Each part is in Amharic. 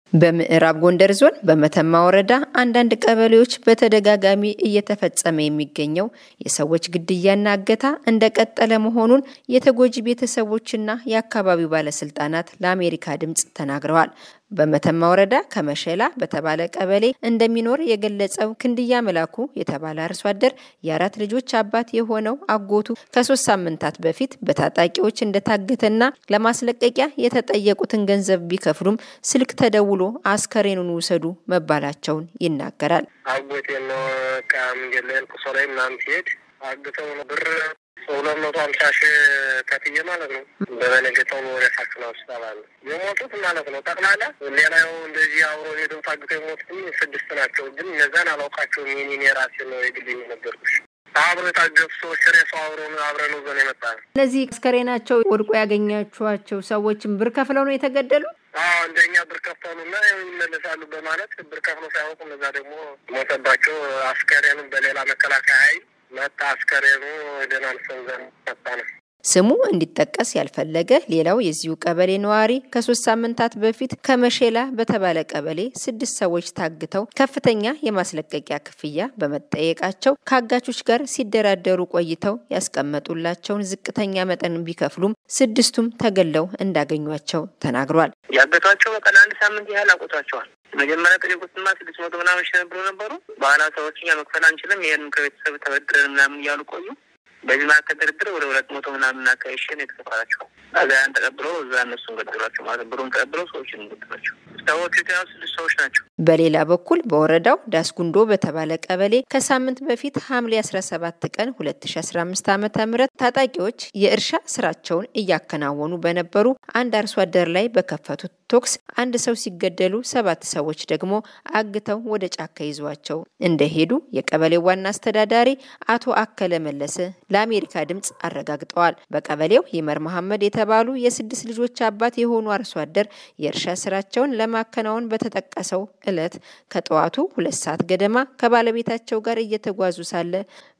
በምዕራብ ጎንደር ዞን በመተማ ወረዳ አንዳንድ ቀበሌዎች በተደጋጋሚ እየተፈጸመ የሚገኘው የሰዎች ግድያና እገታ እንደቀጠለ መሆኑን የተጎጂ ቤተሰቦችና የአካባቢው ባለስልጣናት ለአሜሪካ ድምፅ ተናግረዋል። በመተማ ወረዳ ከመሸላ በተባለ ቀበሌ እንደሚኖር የገለጸው ክንድያ መላኩ የተባለ አርሶ አደር የአራት ልጆች አባት የሆነው አጎቱ ከሶስት ሳምንታት በፊት በታጣቂዎች እንደታገተና ለማስለቀቂያ የተጠየቁትን ገንዘብ ቢከፍሉም ስልክ ተደውሎ አስከሬኑን ውሰዱ መባላቸውን ይናገራል። አጎቴ ነው ቃ መንገድ ላይ ልቅሶ ላይ ምናምን ሲሄድ አግተው ነው ብር ሁለት መቶ ሀምሳ ሺህ ከፍዬ ማለት ነው። በበነገታው ወደ ፋክና ሆስፒታል አለ የሞቱት ማለት ነው። ጠቅላላ ሌላው እንደዚህ አብሮ ሄደው ታግተው የሞቱት ስድስት ናቸው። ግን እነዛን አላውቃቸውም። የኔን የራሴ ነው የግል የነበርኩሽ አብሮ የታገቱ ሰዎች ሬሳው አብሮ አብረን ዘን የመጣ ነው። እነዚህ አስከሬናቸው ወድቆ ያገኛችኋቸው ሰዎችም ብር ከፍለው ነው የተገደሉ? አዎ እንደኛ ብር ከፈሉና ይመለሳሉ በማለት ብር ከፍለው ሳያውቁ እነዛ ደግሞ ሞተባቸው። አስከሬኑ በሌላ መከላከያ ኃይል መጣ። አስከሬኑ ደህና አንሰን ዘንድ መጣ ነው። ስሙ እንዲጠቀስ ያልፈለገ ሌላው የዚሁ ቀበሌ ነዋሪ ከሶስት ሳምንታት በፊት ከመሼላ በተባለ ቀበሌ ስድስት ሰዎች ታግተው ከፍተኛ የማስለቀቂያ ክፍያ በመጠየቃቸው ከአጋቾች ጋር ሲደራደሩ ቆይተው ያስቀመጡላቸውን ዝቅተኛ መጠን ቢከፍሉም ስድስቱም ተገለው እንዳገኟቸው ተናግሯል። ያገቷቸው በቀን አንድ ሳምንት ያህል አቆቷቸዋል። መጀመሪያ ጠየቁትማ ስድስት መቶ ምናምን ሺህ ነበሩ ነበሩ በኋላ ሰዎች እኛ መክፈል አንችልም ይህንም ከቤተሰብ ተበድረን ምናምን እያሉ ቆዩ። በዚህ መካከል ድርድር ወደ ሁለት መቶ ምናምን አካባቢ ሺህ ነው የተከፈላቸው። እዚያን ተቀብለው እዛ እነሱን ገደሏቸው ማለት ብሩን ተቀብለው ሰዎችን ገደሏቸው። ሰዎቹ የተያዙ ስድስት ሰዎች ናቸው። በሌላ በኩል በወረዳው ዳስጉንዶ በተባለ ቀበሌ ከሳምንት በፊት ሐምሌ 17 ቀን 2015 ዓ ም ታጣቂዎች የእርሻ ስራቸውን እያከናወኑ በነበሩ አንድ አርሶ አደር ላይ በከፈቱት ቶክስ አንድ ሰው ሲገደሉ ሰባት ሰዎች ደግሞ አግተው ወደ ጫካ ይዟቸው እንደሄዱ የቀበሌው ዋና አስተዳዳሪ አቶ አከለ መለሰ ለአሜሪካ ድምፅ አረጋግጠዋል። በቀበሌው ይመር መሐመድ የተባሉ የስድስት ልጆች አባት የሆኑ አርሶ አደር የእርሻ ስራቸውን ለማከናወን በተጠቀሰው ዕለት ከጠዋቱ ሁለት ሰዓት ገደማ ከባለቤታቸው ጋር እየተጓዙ ሳለ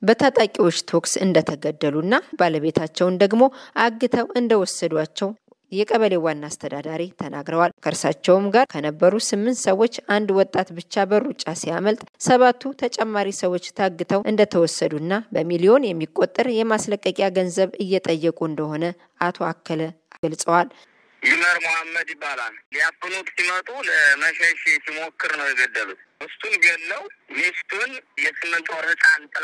በታጣቂዎች ቶክስ እንደተገደሉና ባለቤታቸውን ደግሞ አግተው እንደወሰዷቸው የቀበሌው ዋና አስተዳዳሪ ተናግረዋል። ከእርሳቸውም ጋር ከነበሩ ስምንት ሰዎች አንድ ወጣት ብቻ በሩጫ ሲያመልጥ ሰባቱ ተጨማሪ ሰዎች ታግተው እንደተወሰዱና በሚሊዮን የሚቆጠር የማስለቀቂያ ገንዘብ እየጠየቁ እንደሆነ አቶ አከለ ገልጸዋል። ይመር መሐመድ ይባላል። ሊያፍኑት ሲመጡ ለመሸሽ ሲሞክር ነው የገደሉት። ሚስቱን ገለው ሚስቱን የስምንት ወር ሕፃን ጥላ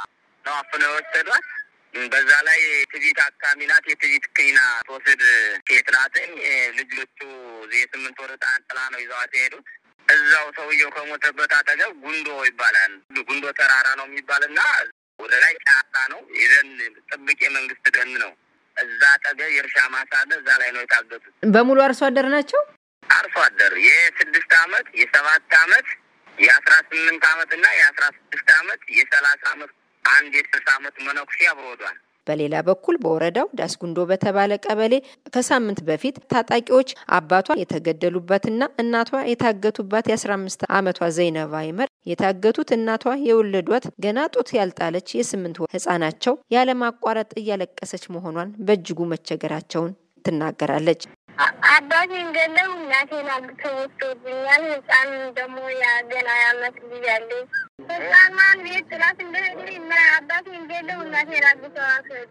ነው አፍነው የወሰዷት። በዛ ላይ ትቢት አካሚ ናት። የትቢት ክኒና ትወስድ ሴት ናትኝ። ልጆቹ የስምንት ወር ሕፃን ጥላ ነው ይዘዋት የሄዱት። እዛው ሰውየው ከሞተበት አጠገብ ጉንዶ ይባላል። ጉንዶ ተራራ ነው የሚባልና ወደ ላይ ጫካ ነው። የደን ጥብቅ የመንግስት ደን ነው። እዛ አጠገብ የእርሻ ማሳ አለ። እዛ ላይ ነው የታገቱት። በሙሉ አርሶ አደር ናቸው። አርሶ አደር የስድስት አመት የሰባት አመት የአስራ ስምንት አመት እና የአስራ ስድስት አመት የሰላሳ አመት አንድ የስልሳ አመት መነኩሴ አብሮ ወዷል። በሌላ በኩል በወረዳው ዳስጉንዶ በተባለ ቀበሌ ከሳምንት በፊት ታጣቂዎች አባቷ የተገደሉባትና እናቷ የታገቱባት የአስራ አምስት አመቷ ዘይነባ ይመር የታገቱት እናቷ የወለዷት ገና ጡት ያልጣለች የስምንት ወር ህጻናቸው ያለማቋረጥ እያለቀሰች መሆኗን በእጅጉ መቸገራቸውን ትናገራለች። አባቴን ገለው እናቴን አግተው ወስዶብኛል። ህፃን ደግሞ ገና ያመት ልጅ አለኝ። ህፃኗን ቤት ጥላት እንደሄዱ አባቴን ገለው እናቴን አግተው አስሄዱ።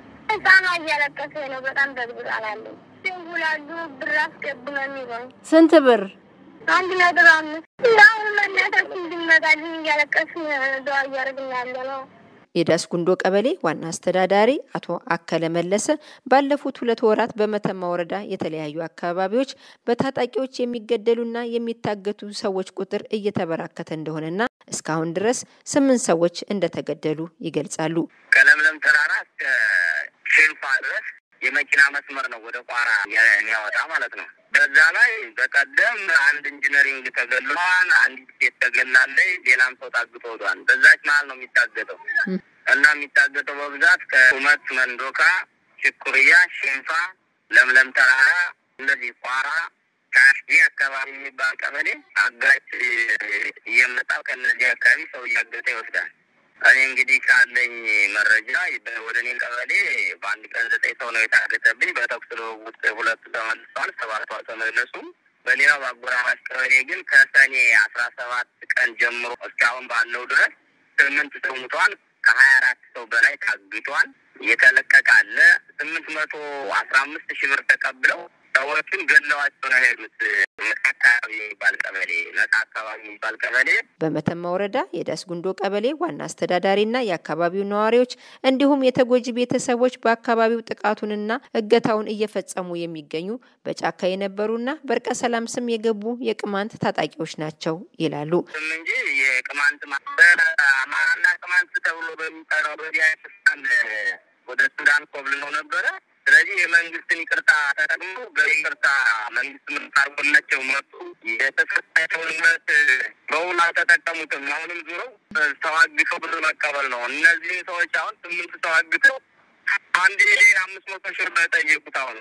ህፃኗ እያለቀሰ ነው። በጣም በግብጣላለሁ። ሲንጉላሉ ብር አስገቡ ነው የሚለው። ስንት ብር? አንድ ነጥብ አምስት እንዳሁን ለእናታችን እንድንመጣልን እያለቀስን ደዋ እያደረግን ያለ ነው። የዳስ ጉንዶ ቀበሌ ዋና አስተዳዳሪ አቶ አከለ መለሰ ባለፉት ሁለት ወራት በመተማ ወረዳ የተለያዩ አካባቢዎች በታጣቂዎች የሚገደሉና የሚታገቱ ሰዎች ቁጥር እየተበራከተ እንደሆነና እስካሁን ድረስ ስምንት ሰዎች እንደተገደሉ ይገልጻሉ። ከለምለም ተራራ እስከ ሽንፋ ድረስ የመኪና መስመር ነው ወደ ቋራ የሚያወጣ ማለት ነው። በዛ ላይ በቀደም አንድ ኢንጂነሪንግ ተገሏል። አንዲት ሴት ተገላለች። ሌላም ሰው ታግቶ ወዷል። በዛች መሀል ነው የሚታገተው እና የሚታገተው በብዛት ከቁመት መንዶካ፣ ሽኩርያ፣ ሽንፋ፣ ለምለም ተራራ እንደዚህ ቋራ ካሽጌ አካባቢ የሚባል ቀበሌ አጋች እየመጣ ከእነዚህ አካባቢ ሰው እያገተ ይወስዳል። እኔ እንግዲህ ካለኝ መረጃ ወደ እኔ ቀበሌ በአንድ ቀን ዘጠኝ ሰው ነው የታገተብኝ። በተኩስ ልውውጥ ሁለቱ ተመልሰዋል፣ ሰባቱ አልተመለሱም። በሌላው በአጎራባች ቀበሌ ግን ከሰኔ አስራ ሰባት ቀን ጀምሮ እስካሁን ባለው ድረስ ስምንት ሰው ሙተዋል። ከሀያ አራት ሰው በላይ ታግቷል። የተለቀቀ አለ። ስምንት መቶ አስራ አምስት ሺህ ብር ተቀብለው ሰዎቹን ገለዋቸው ነው ሄዱት። ነጻ አካባቢ የሚባል ቀበሌ ነጻ አካባቢ የሚባል ቀበሌ በመተማ ወረዳ የዳስ ጉንዶ ቀበሌ ዋና አስተዳዳሪና የአካባቢው ነዋሪዎች እንዲሁም የተጎጂ ቤተሰቦች በአካባቢው ጥቃቱንና እገታውን እየፈጸሙ የሚገኙ በጫካ የነበሩና በእርቀ ሰላም ስም የገቡ የቅማንት ታጣቂዎች ናቸው ይላሉ። ስም እንጂ የቅማንት ማ- በአማራና ቅማንት ተብሎ በሚጠራው በዚያ ስልጣን ወደ ሱዳን ኮብልለው ነበረ። ስለዚህ የመንግስትን ይቅርታ ተጠቅሞ በይቅርታ መንግስት ምርት አድርጎላቸው መጡ። የተሰጣቸውን ምርት በውል አልተጠቀሙትም። አሁንም ዙረው ሰው አግተው ብር መቀበል ነው። እነዚህን ሰዎች አሁን ስምንት ሰው አግተው አንድ ሚሊዮን አምስት መቶ ሺህ ብር ጠየቁት። አሁን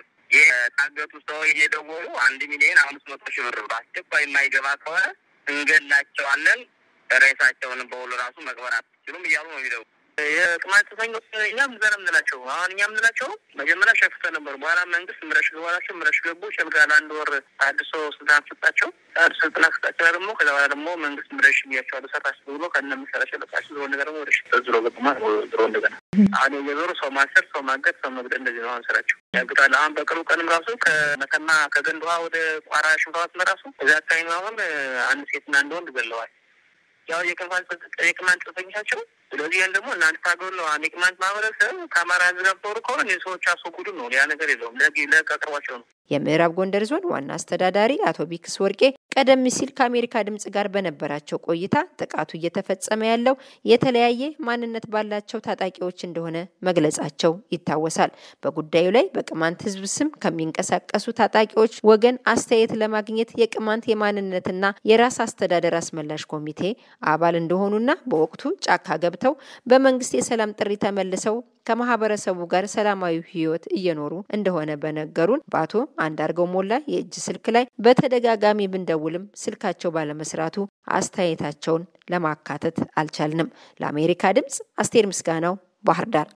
የታገቱ ሰው እየደወሉ አንድ ሚሊዮን አምስት መቶ ሺህ ብር በአስቸኳይ የማይገባ ከሆነ እንገላቸዋለን፣ ሬሳቸውን በውል ራሱ መቅበር አትችሉም እያሉ ነው የሚደው የቅማንት ጽንፈኞች እኛም ዘር የምንላቸው አሁን እኛ የምንላቸው መጀመሪያ ሸፍተ ነበሩ። በኋላ መንግስት ምረሽ ገባላቸው ምረሽ ገቡ ሸልጋ ለአንድ ወር አድሶ ስልጣን ሰጣቸው። አድሶ ስልጣን ሰጣቸው ደግሞ ከዛ በኋላ ደግሞ መንግስት ምረሽ ብያቸዋል ሰራችሁ ብሎ ከነ መሰራቸው ለቃቸው ዝሮ ነገር ደግሞ ወደ ሽጠት ዝሮ ገቡ ማለት ነው። ዝሮ እንደገና አሁን እየዞሩ ሰው ማሰር፣ ሰው ማገት፣ ሰው መግደል እንደዚህ ነው አሁን ስራቸው ያግታል። አሁን በቅርቡ ቀንም ራሱ ከመተማ ከገንድ ውሃ ወደ ቋራ ሽንፋት መራሱ እዚያ አካባቢ አሁን አንድ ሴትና አንድ ወንድ ገለዋል። ያው የቅማንት ጽንፈኞች ናቸው። ስለዚህ ያን ደግሞ እናንተ ታገሉ ነው አንድ የቅማንት ማህበረሰብ ከአማራ ህዝብ ጋር ተወሩ ከሆነ እነዚህ ሰዎች አስወግዱ ነው። ያ ነገር የለውም። ለግ ለቀቅርቧቸው ነው። የምዕራብ ጎንደር ዞን ዋና አስተዳዳሪ አቶ ቢክስ ወርቄ ቀደም ሲል ከአሜሪካ ድምጽ ጋር በነበራቸው ቆይታ ጥቃቱ እየተፈጸመ ያለው የተለያየ ማንነት ባላቸው ታጣቂዎች እንደሆነ መግለጻቸው ይታወሳል። በጉዳዩ ላይ በቅማንት ህዝብ ስም ከሚንቀሳቀሱ ታጣቂዎች ወገን አስተያየት ለማግኘት የቅማንት የማንነትና የራስ አስተዳደር አስመላሽ ኮሚቴ አባል እንደሆኑና በወቅቱ ጫካ ገብተው በመንግስት የሰላም ጥሪ ተመልሰው ከማህበረሰቡ ጋር ሰላማዊ ህይወት እየኖሩ እንደሆነ በነገሩን በአቶ አንዳርገው ሞላ የእጅ ስልክ ላይ በተደጋጋሚ ብንደውልም ስልካቸው ባለመስራቱ አስተያየታቸውን ለማካተት አልቻልንም። ለአሜሪካ ድምጽ አስቴር ምስጋናው ባህር ዳር